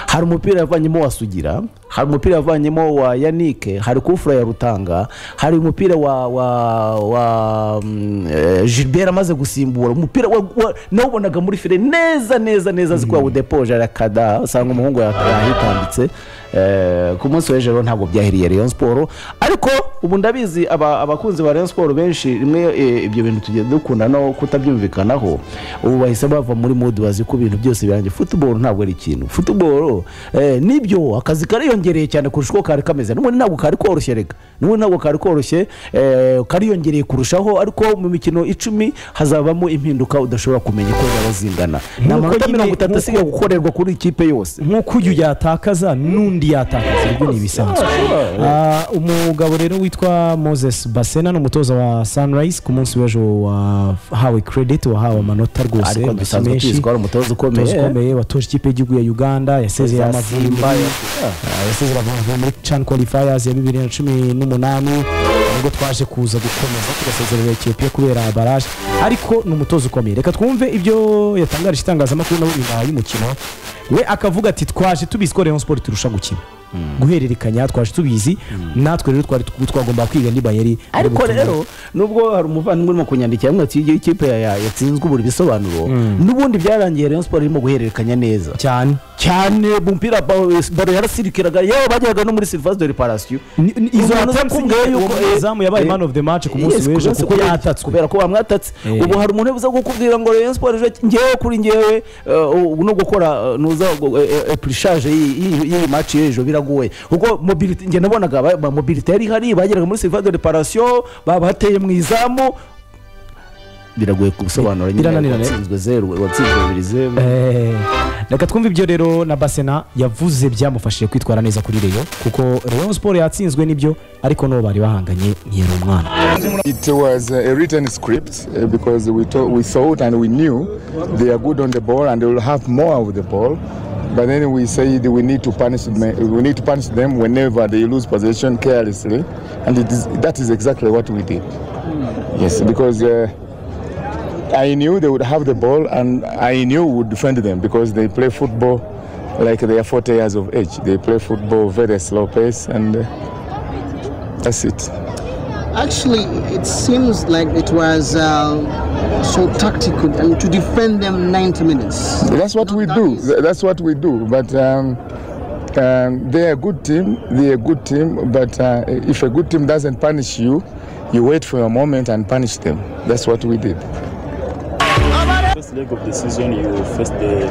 hari umupira yavanyemo wa sugira hari umupira yavanyemo wa yanike hari kufura ya rutanga hari umupira wa wa, wa mm, eh, gilbert amaze gusimbura umupira wa, wa, nawubonaga muri fire neza neza neza azi ko yawudepoje arakada usanga umuhungu yahitambitse eh, ku munsi w'ejo rero ntabwo byahiriye Rayon Sport ariko ubu ndabizi aba- abakunzi ba Rayon Sport benshi rimwe eh, ibyo bintu tugenda dukunda no kutabyumvikanaho ubu bahise bava muri mood bazi ko ibintu byose birangiye football ntabwo ari ikintu football eh, nibyo akazi kariyongereye cyane kurusha uko kari kameze n'ubundi ntabwo kari koroshye reka n'ubundi ntabwo kari koroshye eh, kariyongereye kurushaho ariko mu mikino icumi hazabamo impinduka udashobora kumenya uko zaba zingana ni Nk'uko amanota nyine- mirongo itatu nk'uko- asigaye gukorerwa kuri ikipe yose nk'uko uyu yatakaza n'undi yatakaza ibyo ni ibisanzwe Ah, umugabo rero witwa moses basena ni umutoza wa sunrise ku munsi w'ejo wahawe credit wahawe amanota rwose ariko amashyi dusanzwe menshi. tuzi ko ari umutoza umutoza ukomeye ukomeye watoje ikipe y'igihugu ya uganda yasezeye amavubi Ah, yasezeye amavubi muri can qualifiers ya bibiri na cumi n'umunani nibwo twaje kuza gukomeza tugasezerera etiyopiya kubera baraje ariko ni umutoza ukomeye reka twumve ibyo yatangarije itangazamakuru nabo nyuma y'umukino we akavuga ati twaje tubizi ko rayon sport turusha gukina guhererekanya twaje tubizi natwe rero twari twagomba kwiga niba yari ariko rero nubwo hari umuvandimwe urimo kunyandikira ngo ati iyo ikipe ya- ya- yatsinzwe uburi bisobanuro n'ubundi byarangiye rayon siporo irimo guhererekanya neza cyane cyane bumpira baro yarasirikiraga yewe bajyaga no muri service de reparation Ni- ni- izo Umuntu attempts nakubwiye nyine yuko, uwo munyezamu eh, yabaye eh, man of the match ku munsi yes, w'ejo munsi kuko kubera- yatatswe. kubera ko bamwatatse Eh. ubu hari umuntu uza kukubwira ngo Rayon Sport ejo ngewe kuri ngewe eh, ubu no gukora eh, nuza gu- eh, eh, eprishaje y'iyi- y'iyi y'iyi match y'ejo biragoye kuko mobility njye nabonaga ba- ba- mobility yari ihari bageraga muri service de reparation babateye mu izamu biragoye kubisobanura nyine Birananirana, eh? watsinzwe zeru watsinzwe bibiri zeru Eh, reka twumve ibyo rero na basena yavuze byamufashije kwitwara neza kuri reyo kuko reyo siporo yatsinzwe n'ibyo ariko n'uwo bari bahanganye ntiyari umwana It was uh, a written script uh, because we, to- we thought and we knew they are good on the ball and they will have more of the ball. But then we said we need to punish them. We need to punish them whenever they lose possession carelessly, and it is, that is exactly what we did. Yes, because uh, I knew they would have the ball, and I knew we would defend them because they play football like they are 40 years of age. They play football very slow pace, and uh, that's it. Actually, it seems like it was uh, so tactical and to defend them 90 minutes. That's what we do. Th- That's what we do. But um, um, they're a good team. They're a good team. But uh, if a good team doesn't punish you, you wait for a moment and punish them. That's what we did. First leg of the season, you faced the,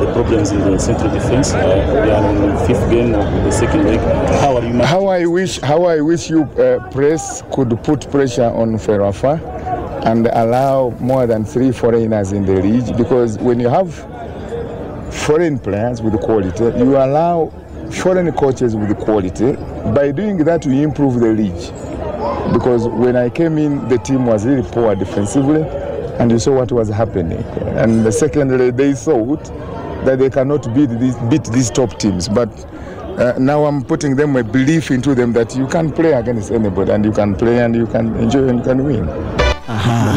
the problems in the central defense. Uh, we are on the fifth game of the second leg. How are you? man- How I wish, how I wish you uh, press could put pressure on Ferrafa and allow more than three foreigners in the league because when you have foreign players with quality, you allow foreign coaches with quality. By doing that, you improve the league. because when I came in, the team was really poor defensively, and you saw what was happening. And secondly, they thought that they cannot beat these, beat these top teams. But uh, now I'm putting them a belief into them that you can play against anybody, and you can play, and you can enjoy, and you can win.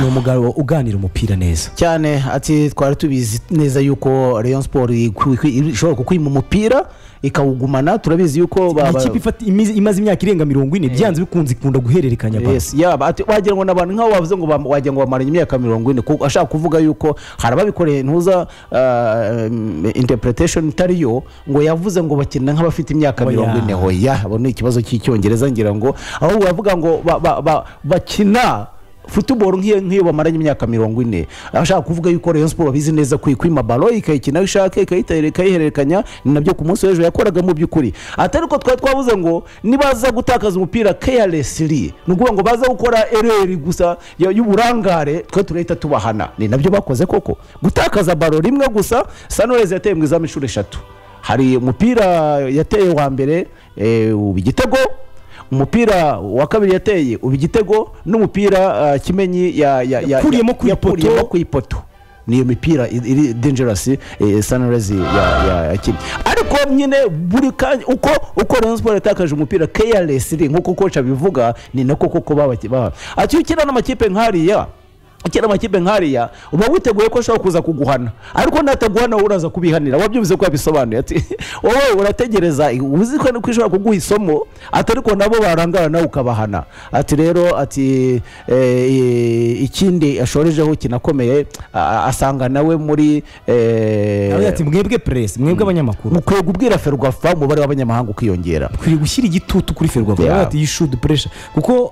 ni umugabo uganira umupira neza cyane ati twari tubizi neza yuko rayon sport ikwi- ikwi- ishobora kukwima umupira ikawugumana turabizi yuko ba- ba- ikipe ifata- imize- imaze imyaka irenga mirongo ine byanze bikunze ikunda guhererekanya baro. Yes, yaba ati wagira ngo n'abantu nk'aho bavuze ngo bam- wagira ngo bamaranye imyaka mirongo ine ku- ashaka kuvuga yuko hari ababikoreye ntuza ah, em, interpretation itari yo ngo yavuze ngo bakina nk'abafite imyaka Oya. mirongo ine hoya abo ni ikibazo cy'icyongereza ngira ngo ahubwo bavuga ngo ba- ba- ba- bakina futuboro nk'iyo nk'iyo bamaranye imyaka mirongo ine ashaka kuvuga yuko rayon siporo bizi neza kwima balo ikayikina aho ishaka ikayitera ikayihererekanya ni nabyo ku munsi w'ejo yakoraga mu by'ukuri atari ko twari twavuze ngo nibaza gutakaza umupira carelessly ni ukuvuga ngo baza gukora ereri gusa ya- y'uburangare twe turahita tubahana ni nabyo bakoze koko gutakaza balo rimwe gusa sanurezi yateye mu izamu inshuro eshatu hari umupira yateye wa mbere eh, uba igitego umupira wa kabiri yateye uba igitego n'umupira uh, kimenyi ya- ya- ya- Yakuriyemo ya- ku ipoto. yakuyemo ku ipoto niyo mipira i- iri dangerous eh, sunrise ya- ya- yakinnye ariko nyine buri kanya uko uko Rayon Sport yatakaje umupira carelessly nkuko kocha abivuga ni nako koko babaki- ba ati iyo ukina n'amakipe nk'ariya kera amakipe nk'ariya uba witeguye ko ashobora kuza kuguhana ariko nataguhana wowe uraza kubihanira wabyumvise ko yabisobanuye ati wowe urategereza uzi ko ko ishobora kuguha isomo atari ko nabo barangara nawe ukabahana ati rero ati eh, ikindi ashorejeho kinakomeye a- asanga nawe muri eh, Aravuga ati mwebwe presi mwebwe abanyamakuru mukwiye kubwira ferwafa umubare w'abanyamahanga ukiyongera ukwiriye gushyira igitutu kuri ferwafa Yeah. aravuga ati you should pressure kuko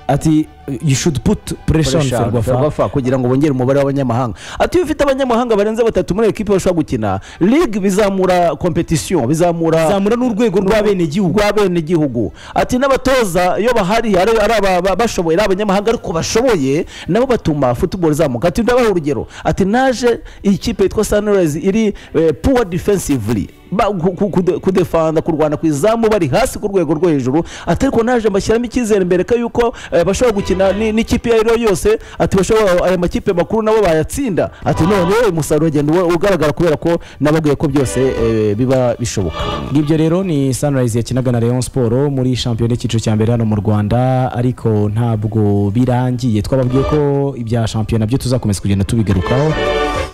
ati you should put pressure on Pressure, ferwafa Ferwafa, kugira ngo bongere umubare w'abanyamahanga ati iyo ufite abanyamahanga barenze batatu muri ekipi bashobora gukina ligue bizamura competition bizamura zamura n'urwego rw'abenegihugu rw'abenegihugu ati n'abatoza iyo bahari ari ari aba- bashoboye ari abanyamahanga ariko bashoboye nabo batuma football izamuka ati ndabaha urugero ati naje iyi kipe yitwa sunrise iri eh, poor defensively Ba- ku- ku- kude- kudefanda kurwana ku izamu bari hasi ku rwego rwo hejuru ati ariko naje mbashyiramo icyizere mbere ko yuko eh, bashobora gukina ni- n'ikipe iyo ari yo yose ati bashobora aya makipe makuru nabo bayatsinda ati none umusaruro ugenda uwe- ugaragara kubera ko nababwiye ko byose eh, biba bishoboka ngibyo rero ni sunrise yakinaga na leon siporo muri shampiyona y'icyiciro cya mbere hano mu rwanda ariko ntabwo birangiye twababwiye ko ibya shampiyona byo tuzakomeza kugenda tubigarukaho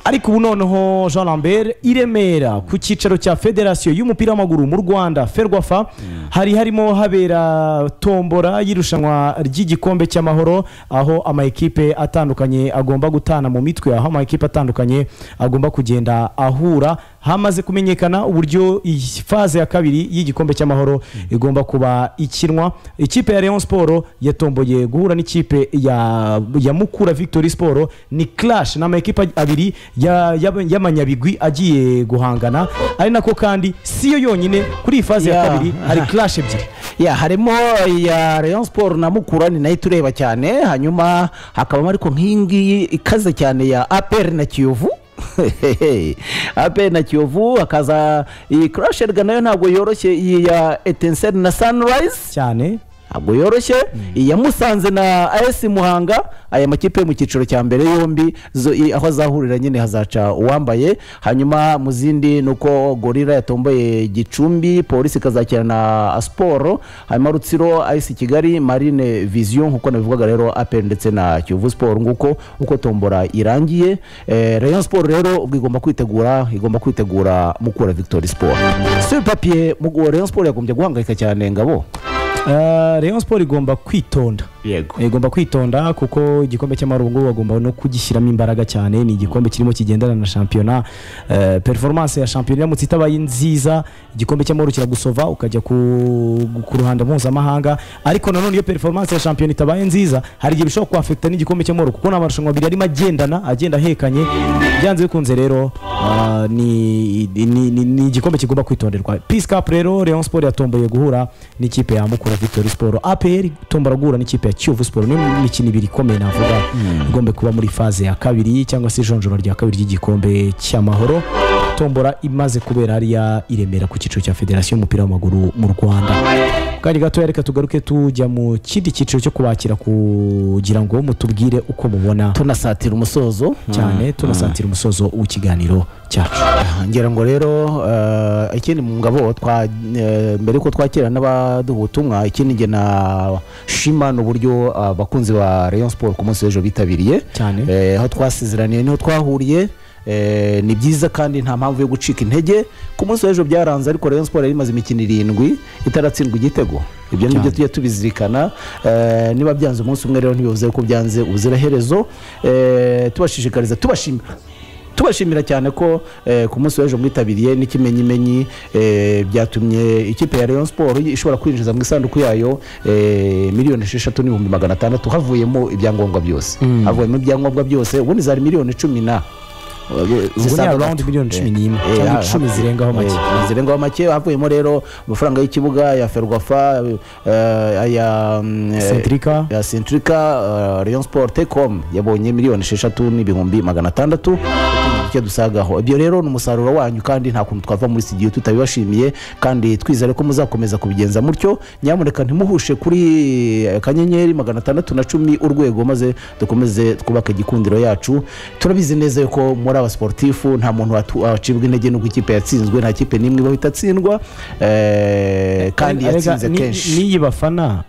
ariko ubu noneho jean lambert i remera ku cyicaro cya federasiyo y'umupira w'amaguru mu rwanda ferwafa hari harimo habera tombora y'irushanwa ry'igikombe cy'amahoro aho amakipe atandukanye agomba gutana mu mitwe aho amakipe atandukanye agomba kugenda ahura hamaze kumenyekana uburyo iyi faze ya kabiri y'igikombe cy'amahoro igomba kuba ikinwa ikipe ya Rayon Sport yatomboye guhura n'ikipe ya, ya Mukura Victory Sport ni clash ni amakipe abiri ya- y'aba- y'amanyabigwi agiye guhangana ari nako kandi si yo yonyine kuri iyi faze ya Yeah. kabiri hari clash ebyiri ya harimo iya rayon sport na mukura ni nayo tureba cyane hanyuma hakabamo ariko nk'iyi ngiyi ikaze cyane ya apr na kiyovu apr na kiyovu hakaza iyi kurasherwa nayo ntabwo yoroshye iyi ya etenseri na sunrise cyane ntabwo yoroshye iyi ya musanze na as muhanga aya makipe yo mu cyiciro cya mbere yombi zo- i- aho azahurira nyine hazaca uwambaye hanyuma mu zindi ni uko gorira yatomboye gicumbi polisi ikazakira na siporo hanyuma rutsiro ayisi kigali marine viziyo nk'uko nabivugaga rero apel ndetse na kiyovu siporo nguko uko tombora irangiye Eh, rayon siporo rero ubwo igomba kwitegura igomba kwitegura mukura victory siporo sur papiye rayon siporo yagombye guhangayika cyane ngabo Eh, Rayon Sport igomba kwitonda yego igomba kwitonda kuko igikombe cy'amahoro ubu ngubu bagomba no kugishyiramo imbaraga cyane ni igikombe kirimo kigendana na shampiyona Eh, performance ya shampiyona iramutse itabaye nziza igikombe cy'amahoro kiragusova ukajya ku, ku ruhando mpuzamahanga ariko nanone iyo performance ya shampiyona itabaye nziza hari igihe bishobora kuhafekita n'igikombe cy'amahoro kuko ni amarushanwa abiri arimo agendana agenda ahekanye byanze bikunze rero ah, ni ni- ni- ni igikombe kigomba kwitonderwa peace cup rero Rayon Sport yatomboye guhura n'ikipe ya Mukura Victory Sport APR tombora guhura n'ikipe ya Kiyovu Sport ni imikino ibiri ikomeye navuga igomba kuba muri faze ya kabiri cyangwa se ijonjora rya kabiri ry'igikombe cy'amahoro tombora imaze kubera hariya i Remera ku cyiciro cya federasiyo y'umupira w'amaguru mu Rwanda kandi gatoya reka tugaruke tujya mu kindi cyiciro cyo kubakira kugira ngo mutubwire uko mubona tunasatira umusozo cyane tunasatira umusozo w'ikiganiro cyacu Ah, ngira ngo rero eh, ikindi mu ngabo twa- eh, mbere yuko twakira n'abaduha ubutumwa ikindi nge na shima ni uburyo abakunzi ba rayon sport ku munsi w'ejo bitabiriye Cyane. Eh, aho twasezeraniye niho twahuriye Eh, ni byiza kandi nta mpamvu yo gucika intege ku munsi w'ejo byaranze ariko rayon sport yari imaze imikino irindwi itaratsindwa igitego ibyo ni byo tujya tubizirikana Eh, niba byanze umunsi umwe rero ntibivuze ko byanze ubuziraherezo Eh, tubashishikariza tubashimira tubashimira cyane ko eh, ku munsi w'ejo mwitabiriye n'ikimenyimenyi eh, byatumye ikipe ya Rayon Sport ishobora kwinjiza mu isanduku yayo eh, miliyoni esheshatu n'ibihumbi magana atandatu havuyemo ibyangombwa byose havuyemo ibyangombwa byose ubundi zari miliyoni cumi na ubwo ni zisanga around gato. miliyoni cumi Eh, n'imwe eh, cyangwa ah, icumi ah, zirengaho eh, make zirengaho make havuyemo rero amafaranga y'ikibuga ya ferwafa eh, aya mm, eh, Centrica. ya centrica eh, rayon sport telecom yabonye miliyoni esheshatu n'ibihumbi magana atandatu icyo dusagaho ibyo rero ni umusaruro wanyu kandi nta kuntu twava muri studio tutabibashimiye kandi twizere ko muzakomeza kubigenza mutyo nyamuneka ntimuhushe kuri eh, kanyenyeri magana atandatu na cumi urwego maze dukomeze twubake igikundiro yacu turabizi neza yuko muri abasportifu nta muntu watu- wacibwa intege n'uko ikipe yatsinzwe nta kipe n'imwe ibaho itatsindwa eh, kandi Arega, yatsinze ni- kenshi n'iyi bafana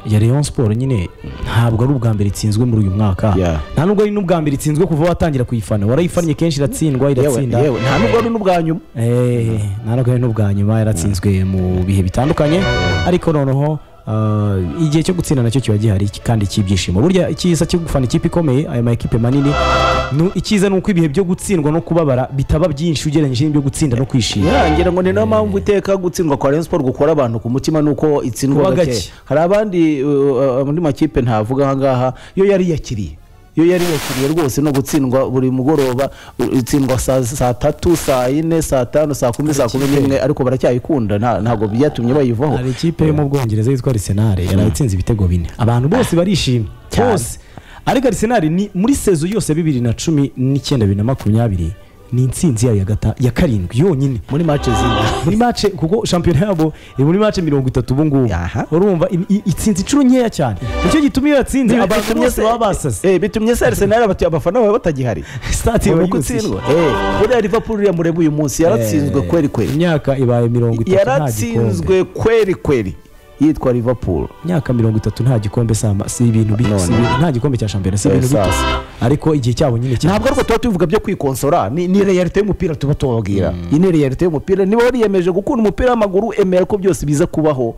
ya Rayon Sport nyine ntabwo ari ubwa mbere itsinzwe muri uyu mwaka Yeah. nta nubwo ari n'ubwa mbere itsinzwe kuva watangira kuyifana warayifannye kenshi iratsindwa yewe iratsinda yewe nta nubwo ari n'ubwa nyuma Eh, nta nubwo ari n'ubwa nyuma yaratsinzwe mu bihe bitandukanye ariko noneho ah, igihe cyo gutsinda nacyo kiba gihari kandi cy'ibyishimo burya icyiza cyo gufana ikipe ikomeye aya ma ekipe manini nu- icyiza ni uko ibihe byo gutsindwa no kubabara bitaba byinshi ugereranyije n'ibyo gutsinda no kwishima ngira ngo ni nayo mpamvu iteka gutsindwa kwa Rayon Sport gukora abantu ku mutima ni uko itsindwa Kuba gake gake. hari abandi uh, andi makipe ntavuga aha ngaha yo yari yakiriye iyo yari yakiriye rwose no gutsindwa buri mugoroba u- itsindwa saa saa tatu saa yine saa tanu saa kumi saa kumi n'imwe ariko baracyayikunda nta- ntabwo byatumye bayivaho hari ikipe yo mu bwongereza yitwa arisenali yarayitsinze ibitego bine abantu bose barishimye Cyane. bose ariko arisenali ni muri sezo yose ya bibiri na cumi n'icyenda bibiri na makumyabiri ni intsinzi yayo ya gata- ya karindwi yonyine muri match zindi muri mace kuko shampiyona yabo iri muri mace mirongo itatu ubu ngubu Aha. urumva i- i- itsinze inshuro nkeya cyane nicyo gituma iyo yatsinze abantu bitumye bose baba basase Eh, bitumye se Arsenal abati- abafana bawe batagihari Stati Ni iba uko yuzuye. utsindwa Eh, buriya Liverpool yamureba uyu munsi yaratsinzwe kweri kweri imyaka ibaye mirongo itatu nta gikombe yaratsinzwe kweri kweri yitwa liverpool imyaka mirongo itatu nta gikombe sama- si ibintu bito si ibintu- nta gikombe cya shampiyona si Eh, ibintu bito sasa. ariko igihe cyabo nyine cyane ntabwo ariko tuba tubivuga byo kwikonsora ni ni realite y'umupira tuba tubabwira iyi ni realite y'umupira niba wariyemeje gukunda umupira w'amaguru emera ko byose biza kubaho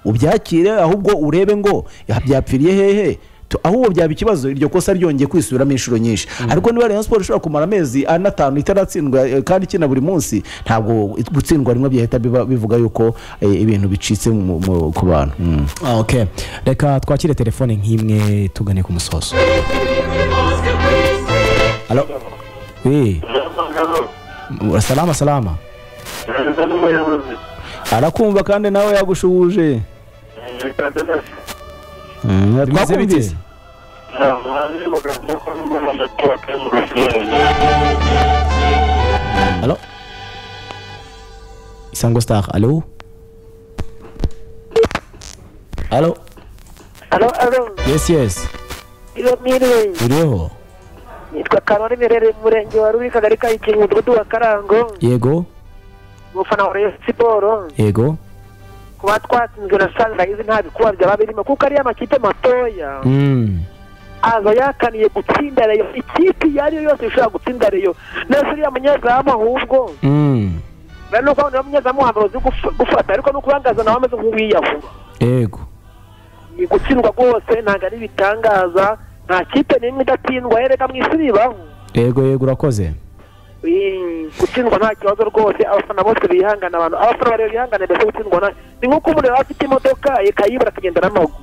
ubyakire ahubwo urebe ngo "Ya, byapfiriye hehe Tu- ahubwo byaba ikibazo iryo kosa ryongeye kwisubiramo inshuro nyinshi ariko niba rayon sport ishobora kumara amezi ane atanu itaratsindwa eh, kandi ikina buri munsi ntabwo it- gutsindwa rimwe byahita biba- bivuga yuko eh, ibintu bicitse mu- mu- ku bantu Mm. Ah, ok reka twakire telefone nk'imwe tugane ku musozo halo Eh, salama salama arakumva kandi nawe yagushubuje Mm, bimeze bite twakumvise halo isango star halo halo Alo, alo, yes yes ibamirwe. uriho Nitwa Karori Mirere mu murenge wa Ruri kagari ka Ikinga umudugudu wa Karango. yego Umufana wa Rayon Siporo yego kuba twatsinzwe na Sunrise nta bikuba byaba birimo kuko ariyo amakipe matoya Mm, aza yakaniye gutsinda Rayon ikipe iyo ariyo yose ishobora gutsinda Rayon neza uriya munyezamu ahubwo mm, rero nuko abona munyezamu wa mbere uzi guf- gufata ariko no kubangaza nawe ameze nk'uwiyahura yego ni gutsindwa rwose ntabwo ari ibitangaza nta kipe n'imwe idatsindwa yereka mu isi bibaho yego yego urakoze Eh, gutsindwa nta kibazo rwose abafana bose bihangana abantu abafana bareba bihangana mbese gutsindwa nta ni nk'uko umuntu yaba afite imodoka ikayibura akagenda n'amaguru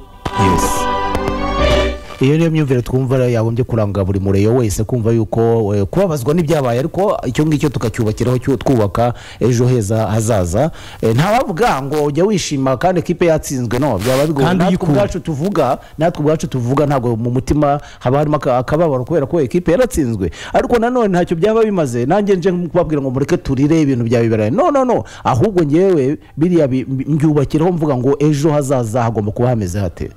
iyo niyo myumvire twumva rero yagombye kuranga buri mureyo wese kumva yuko eh, kubabazwa n'ibyabaye ariko icyo ngicyo tukacyubakiraho cyu- twubaka ejo heza hazaza Eh, ntawavuga ngo ujya wishima kandi ekipe yatsinzwe no byaba bigoye Kandi natwe uyikunda. ubwacu tuvuga natwe ubwacu tuvuga ntabwo mu mutima haba harimo aka- akababaro kubera ko ekipe yaratsinzwe ariko nanone ntacyo byaba bimaze nanjye nje kubabwira ngo mureke turire ibintu bya biberaye no no no ahubwo ngewe biriya bi- mbyubakiraho mvuga ngo ejo hazaza hagomba kuba hameze hate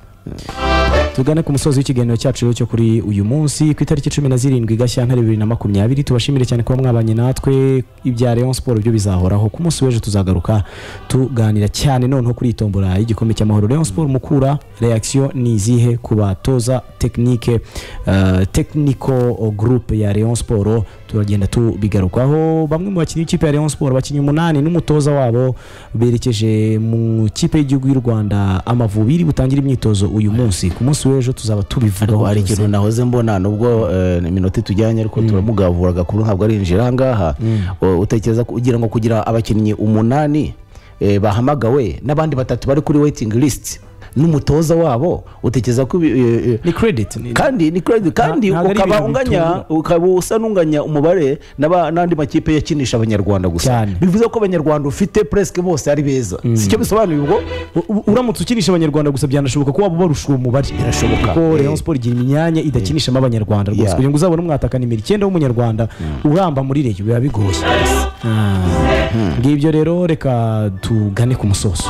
tugane ku musozi w'ikiganiro cyacu rero cyo kuri uyu munsi ku itariki cumi na zirindwi gashyantare bibiri na makumyabiri tubashimire cyane kuba mwabanye natwe ibya Rayon Sport byo bizahoraho ku munsi w'ejo tuzagaruka tuganira cyane noneho kuri iyi tombora y'igikombe cy'amahoro Rayon Sport mukura reaction ni izihe ku batoza tekinike eh, technical group ya Rayon Sport turagenda tubigarukaho bamwe mu bakinnyi b'ikipe ya Rayon Sport abakinnyi umunani n'umutoza wabo berekeje mu kipe y'igihugu y'u Rwanda Amavubi iri butangira imyitozo uyu munsi ku munsi w'ejo tuzaba tubivugaho ariko hari ikintu byose. nahoze mbona nubwo eh, ni minota itujyanye ariko turamugavura agakuru ntabwo arinjira ahangaha U- utekereza ko ugira ngo kugira abakinnyi umunani eh, bahamagawe n'abandi batatu bari kuri waiting list n'umutoza wabo utekereza ko ibi- eh, eh, ni credit ni- kandi ni credit kandi ntabwo ari ukaba ibintu unganya bitura. ukaba usa n'unganya umubare n'aba- n'andi makipe yakinisha abanyarwanda gusa Cyane. bivuze ko abanyarwanda ufite presque bose ari beza sicyo bisobanuye ubwo U- u- uramutse ukinisha abanyarwanda gusa byanashoboka ko waba ubarusha umubare Birashoboka. kuko Eh. Rayon Sport igira imyanya idakinishamo abanyarwanda rwose Yeah. kugira ngo uzabone umwataka nimero icyenda w'umunyarwanda uramba muri reyo biba bigoye Ah. ngibyo rero reka tugane ku musozo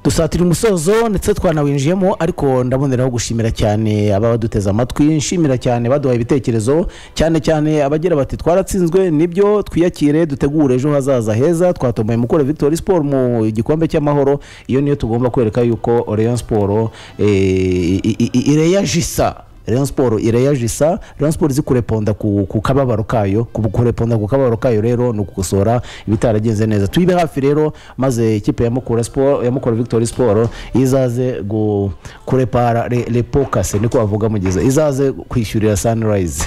dusatira umusozo ndetse twanawinjiyemo ariko ndaboneraho gushimira cyane ababa duteze amatwi nshimira cyane baduhaye ibitekerezo cyane cyane abagira bati twaratsinzwe nibyo twiyakire dutegure ejo hazaza heza twatomboye mukore victoire sport mu gikombe cy'amahoro iyo niyo tugomba kwereka yuko Rayon Sport eh, i- i- i- ireyajisa Rayon Sport ireyajisa Rayon Sport izi kureponda ku, ku kababaro kayo ku kureponda ku kababaro kayo rero ni ukugosora ibitaragenze neza tuyibe hafi rero maze ikipe ya Mukura Sport ya Mukura Victory Sport izaze gu kurepara le, le pokase niko bavuga mugeza izaze kwishyurira Sunrise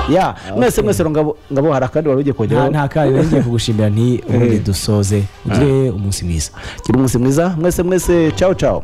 ya mwese mwese rero ngabo ngabo hari akandi wari ugiye nta kongeraho nta kayo rero ngiye kugushimira nti ubundi dusoze ugire umunsi mwiza gira umunsi mwiza mwese mwese ciao ciao